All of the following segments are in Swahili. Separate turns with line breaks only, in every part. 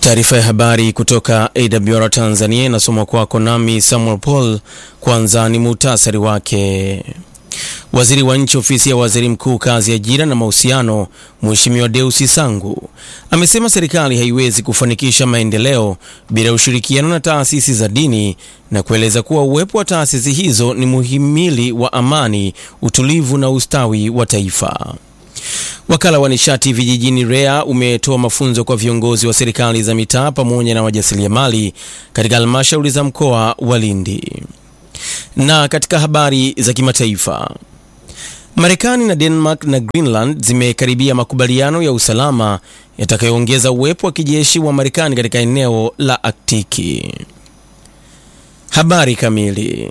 Taarifa ya habari kutoka AWR Tanzania inasomwa kwako nami Samuel Paul. Kwanza ni muhtasari wake. Waziri wa Nchi, Ofisi ya Waziri Mkuu, Kazi, Ajira na Mahusiano, Mheshimiwa Deusi Sangu amesema serikali haiwezi kufanikisha maendeleo bila ushirikiano na taasisi za dini na kueleza kuwa uwepo wa taasisi hizo ni muhimili wa amani, utulivu na ustawi wa taifa. Wakala wa nishati vijijini REA umetoa mafunzo kwa viongozi wa serikali za mitaa pamoja na wajasiriamali katika halmashauri za mkoa wa Lindi. Na katika habari za kimataifa, Marekani na Denmark na Greenland zimekaribia makubaliano ya usalama yatakayoongeza uwepo wa kijeshi wa Marekani katika eneo la Aktiki. Habari kamili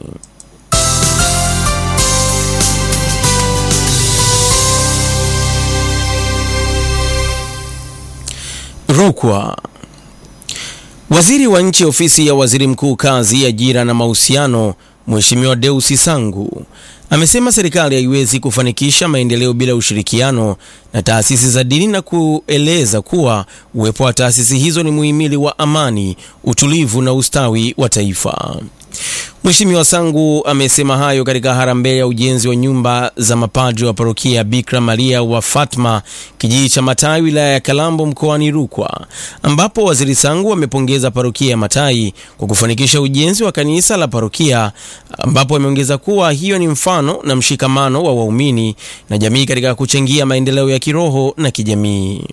Rukwa. Waziri wa Nchi, Ofisi ya Waziri Mkuu, Kazi, Ajira na Mahusiano, Mheshimiwa Deusi Sangu amesema serikali haiwezi kufanikisha maendeleo bila ushirikiano na taasisi za dini na kueleza kuwa uwepo wa taasisi hizo ni muhimili wa amani, utulivu na ustawi wa taifa. Mheshimiwa Sangu amesema hayo katika harambee ya ujenzi wa nyumba za mapadri wa parokia Bikira Maria wa Fatma kijiji cha Matai wilaya ya Kalambo mkoani Rukwa, ambapo waziri Sangu amepongeza parokia ya Matai kwa kufanikisha ujenzi wa kanisa la parokia, ambapo ameongeza kuwa hiyo ni mfano na mshikamano wa waumini na jamii katika kuchangia maendeleo ya kiroho na kijamii.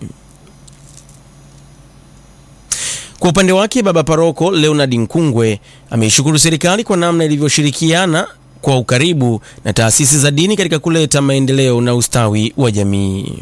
Kwa upande wake baba paroko Leonard Nkungwe ameishukuru serikali kwa namna ilivyoshirikiana kwa ukaribu na taasisi za dini katika kuleta maendeleo na ustawi wa jamii.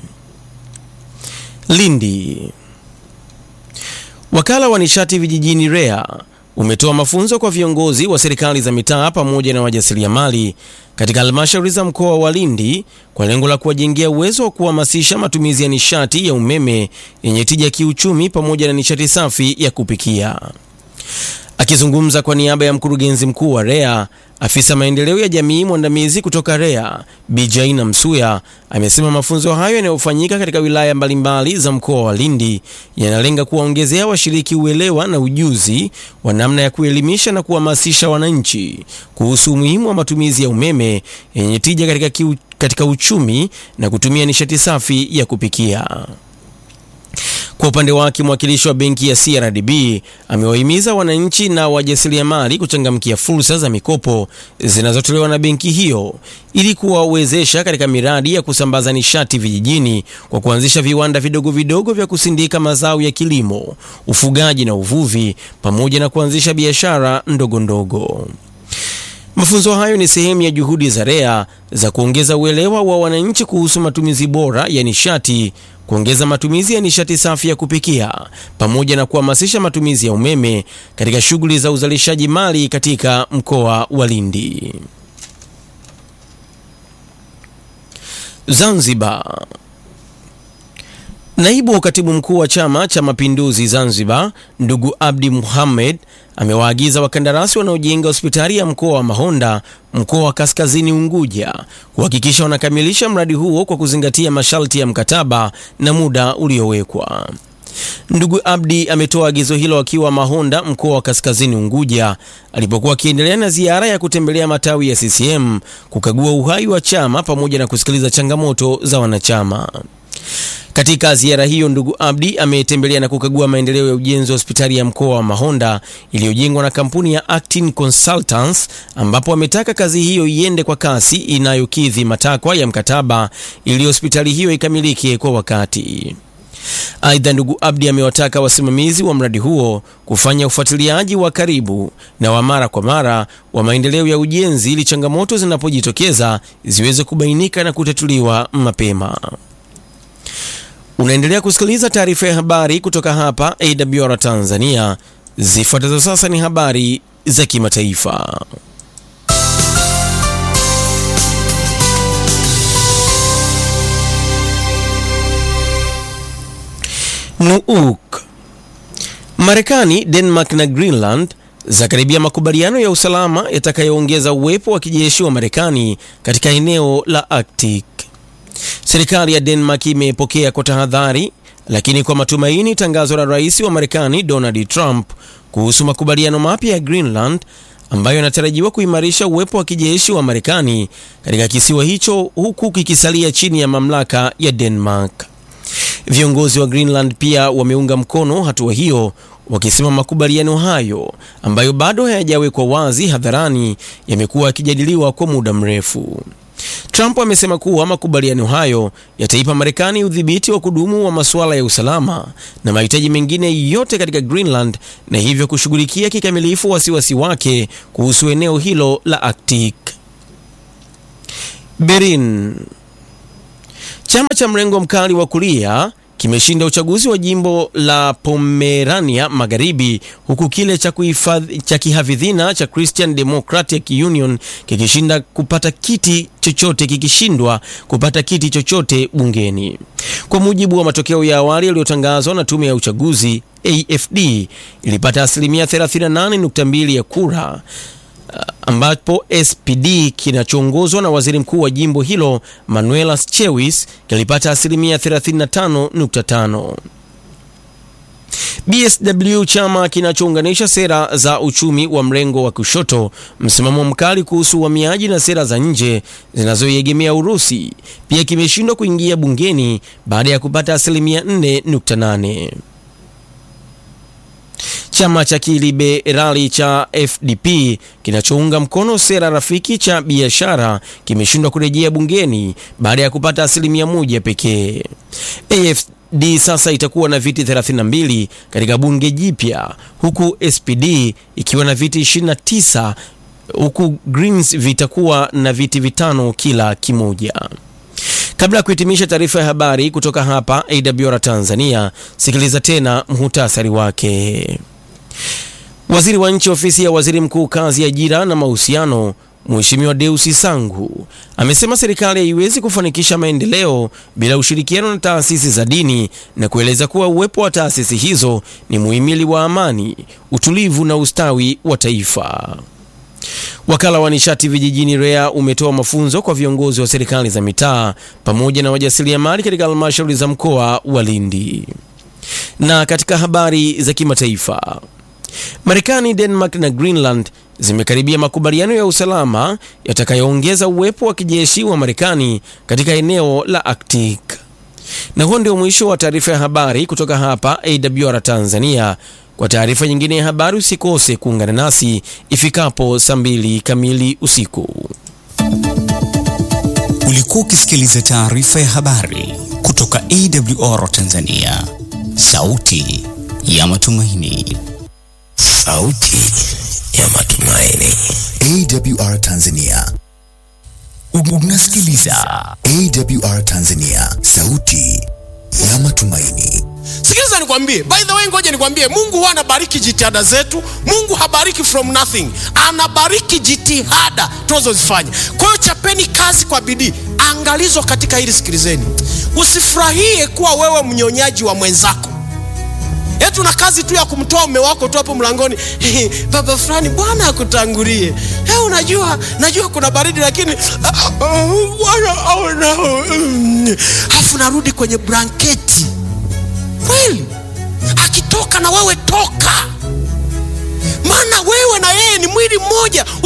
Lindi. Wakala wa nishati vijijini REA umetoa mafunzo kwa viongozi wa serikali za mitaa pamoja na wajasiriamali katika halmashauri za mkoa wa Lindi kwa lengo la kuwajengea uwezo wa kuhamasisha matumizi ya nishati ya umeme yenye tija kiuchumi pamoja na nishati safi ya kupikia. Akizungumza kwa niaba ya mkurugenzi mkuu wa REA, afisa maendeleo ya jamii mwandamizi kutoka REA Bi Jaina Msuya amesema mafunzo hayo yanayofanyika katika wilaya mbalimbali za mkoa wa Lindi yanalenga kuwaongezea washiriki uelewa na ujuzi wa namna ya kuelimisha na kuhamasisha wananchi kuhusu umuhimu wa matumizi ya umeme yenye tija katika, kiu, katika uchumi na kutumia nishati safi ya kupikia. Kwa upande wake mwakilishi wa benki ya CRDB amewahimiza wananchi na wajasiriamali kuchangamkia fursa za mikopo zinazotolewa na benki hiyo ili kuwawezesha katika miradi ya kusambaza nishati vijijini kwa kuanzisha viwanda vidogo vidogo vya kusindika mazao ya kilimo, ufugaji na uvuvi pamoja na kuanzisha biashara ndogo ndogo. Mafunzo hayo ni sehemu ya juhudi za REA za kuongeza uelewa wa wananchi kuhusu matumizi bora ya nishati, kuongeza matumizi ya nishati safi ya kupikia, pamoja na kuhamasisha matumizi ya umeme katika shughuli za uzalishaji mali katika mkoa wa Lindi. Zanzibar. Naibu katibu mkuu wa Chama cha Mapinduzi Zanzibar, ndugu Abdi Muhammad amewaagiza wakandarasi wanaojenga hospitali ya mkoa wa Mahonda, mkoa wa Kaskazini Unguja, kuhakikisha wanakamilisha mradi huo kwa kuzingatia masharti ya mkataba na muda uliowekwa. Ndugu Abdi ametoa agizo hilo akiwa Mahonda, mkoa wa Kaskazini Unguja, alipokuwa akiendelea na ziara ya kutembelea matawi ya CCM, kukagua uhai wa chama pamoja na kusikiliza changamoto za wanachama. Katika ziara hiyo ndugu Abdi ametembelea na kukagua maendeleo ya ujenzi wa hospitali ya mkoa wa Mahonda iliyojengwa na kampuni ya Actin Consultants, ambapo ametaka kazi hiyo iende kwa kasi inayokidhi matakwa ya mkataba ili hospitali hiyo ikamilike kwa wakati. Aidha, ndugu Abdi amewataka wasimamizi wa mradi huo kufanya ufuatiliaji wa karibu na wa mara kwa mara wa maendeleo ya ujenzi ili changamoto zinapojitokeza ziweze kubainika na kutatuliwa mapema. Unaendelea kusikiliza taarifa ya habari kutoka hapa AWR Tanzania. Zifuatazo sasa ni habari za kimataifa. Nuuk. Marekani, Denmark na Greenland zakaribia makubaliano ya usalama yatakayoongeza uwepo wa kijeshi wa Marekani katika eneo la Arctic. Serikali ya Denmark imepokea kwa tahadhari lakini kwa matumaini tangazo la rais wa Marekani Donald Trump kuhusu makubaliano mapya ya Greenland ambayo yanatarajiwa kuimarisha uwepo wa kijeshi wa Marekani katika kisiwa hicho huku kikisalia chini ya mamlaka ya Denmark. Viongozi wa Greenland pia wameunga mkono hatua hiyo wakisema makubaliano hayo ambayo bado hayajawekwa wazi hadharani yamekuwa yakijadiliwa kwa muda mrefu. Trump amesema kuwa makubaliano hayo yataipa Marekani udhibiti wa kudumu wa masuala ya usalama na mahitaji mengine yote katika Greenland na hivyo kushughulikia kikamilifu wasiwasi wake kuhusu eneo hilo la Arctic. Berlin. Chama cha mrengo mkali wa kulia kimeshinda uchaguzi wa jimbo la Pomerania Magharibi huku kile cha kuhifadhi cha kihafidhina cha Christian Democratic Union kikishinda kupata kiti chochote kikishindwa kupata kiti chochote bungeni. Kwa mujibu wa matokeo ya awali yaliyotangazwa na tume ya uchaguzi, AFD ilipata asilimia 38.2 ya kura ambapo SPD kinachoongozwa na waziri mkuu wa jimbo hilo Manuela Schewis kilipata asilimia 35.5. BSW, chama kinachounganisha sera za uchumi wa mrengo wa kushoto, msimamo mkali kuhusu uhamiaji na sera za nje zinazoiegemea Urusi, pia kimeshindwa kuingia bungeni baada ya kupata asilimia 4.8. Chama cha kiliberali cha FDP kinachounga mkono sera rafiki cha biashara kimeshindwa kurejea bungeni baada ya kupata asilimia moja pekee. AFD sasa itakuwa na viti 32 katika bunge jipya huku SPD ikiwa na viti 29 huku Greens vitakuwa na viti vitano kila kimoja. Kabla ya kuhitimisha taarifa ya habari kutoka hapa AWR Tanzania, sikiliza tena muhutasari wake. Waziri wa nchi ofisi ya waziri mkuu kazi, ajira na mahusiano, Mheshimiwa Deusi Sangu amesema serikali haiwezi kufanikisha maendeleo bila ushirikiano na taasisi za dini na kueleza kuwa uwepo wa taasisi hizo ni muhimili wa amani, utulivu na ustawi wa taifa. Wakala wa nishati vijijini REA umetoa mafunzo kwa viongozi wa serikali za mitaa pamoja na wajasiriamali katika halmashauri za mkoa wa Lindi. Na katika habari za kimataifa, Marekani, Denmark na Greenland zimekaribia makubaliano ya usalama yatakayoongeza uwepo wa kijeshi wa Marekani katika eneo la Arctic. Na huo ndio mwisho wa taarifa ya habari kutoka hapa AWR Tanzania. Kwa taarifa nyingine ya habari usikose kuungana nasi ifikapo saa mbili kamili usiku.
Ulikuwa ukisikiliza taarifa ya habari kutoka AWR Tanzania, sauti ya matumaini.
Sauti ya matumaini. AWR Tanzania.
Unasikiliza
AWR Tanzania, sauti ya matumaini.
Sikiliza nikwambie, by the way, ngoja nikwambie, Mungu huwa anabariki jitihada zetu. Mungu habariki from nothing, anabariki jitihada tunazozifanya. Kwa hiyo chapeni kazi kwa bidii. Angalizo katika hili, sikilizeni, usifurahie kuwa wewe mnyonyaji wa mwenzako. Eti una kazi tu ya kumtoa mume wako tu hapo mlangoni, baba fulani, Bwana akutangulie. Hey, unajua najua kuna baridi lakini Bwana aona. Afu narudi kwenye blanketi kweli akitoka na wewe toka, maana wewe na yeye ni mwili mmoja.